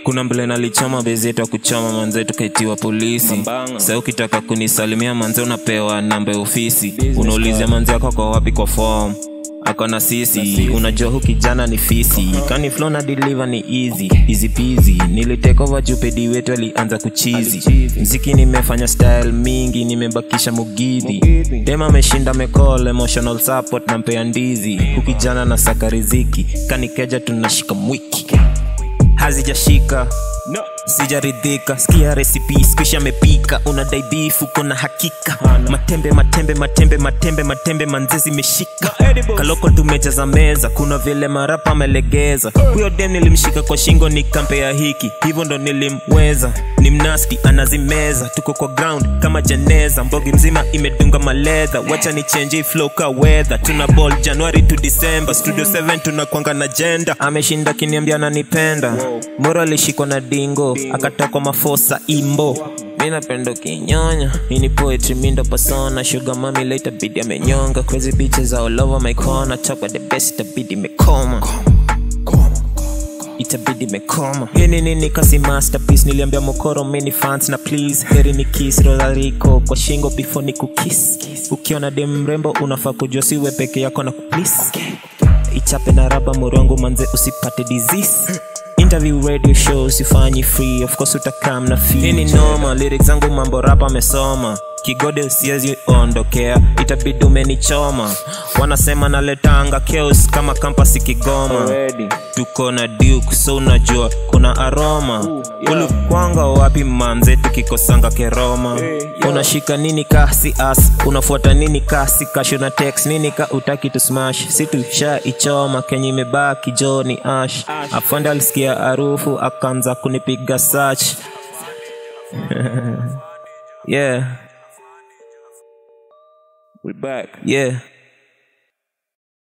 kuna mbele nalichoma bezetu akuchoma manze tukaitiwa polisi sa ukitaka kunisalimia manze unapewa namba ya ofisi unaulizia manze ako kwa wapi kwa form akona sisi unajua hu kijana ni fisi kani flow na deliver ni easy easy peasy nilitake over jupedi wetu alianza kuchizi mziki nimefanya style mingi nimebakisha mugidhi dem ameshinda mecall emotional support nampea ndizi hu kijana na saka riziki kanikeja tunashika mwiki hazijashika No. sijaridhika sikia resipi skisha amepika unadai beef uko na hakika matembe matembe matembe matembe matembe manzezi imeshika kaloko tumejaza meza kuna vile marapa amelegeza huyo dem nilimshika kwa shingo nikampea hiki hivyo ndo nilimweza ni mnaski anazimeza tuko kwa ground kama jeneza mbogi mzima imedunga maledha wacha ni change flow ka weather tuna ball january to december studio 7 tunakwanga na jenda ameshinda kiniambia ananipenda moro alishikwa na dingo akatokwa mafosa imbo mi napenda kinyonya hii ni poetry mindo persona sugar mami later bidi amenyonga crazy bitches all over my corner talk about the best itabidi mekoma itabidi mekoma hii ni nini kasi masterpiece niliambia mokoro mini fans na please heri ni kiss rodarico kwa shingo before ni kukis ukiona dem mrembo unafaa kujua siwe peke yako na kuplis ichape na raba morongo manze usipate disease interview radio show sifanyi free of course utakam na fee hii ni noma lyrics zangu mambo rapa amesoma kigode siezi ondokea itabidi umenichoma wanasema naletanga chaos kama kampasi kigoma Already. tuko na duke so unajua kuna aroma ulikwanga wapi manze tukikosanga keroma unashika nini kasi as unafuata nini kasi kasho na text nini ka utaki tu smash si tusha ichoma kenye imebaki jo ni ash afande alisikia harufu akaanza kunipiga search yeah We back. yeah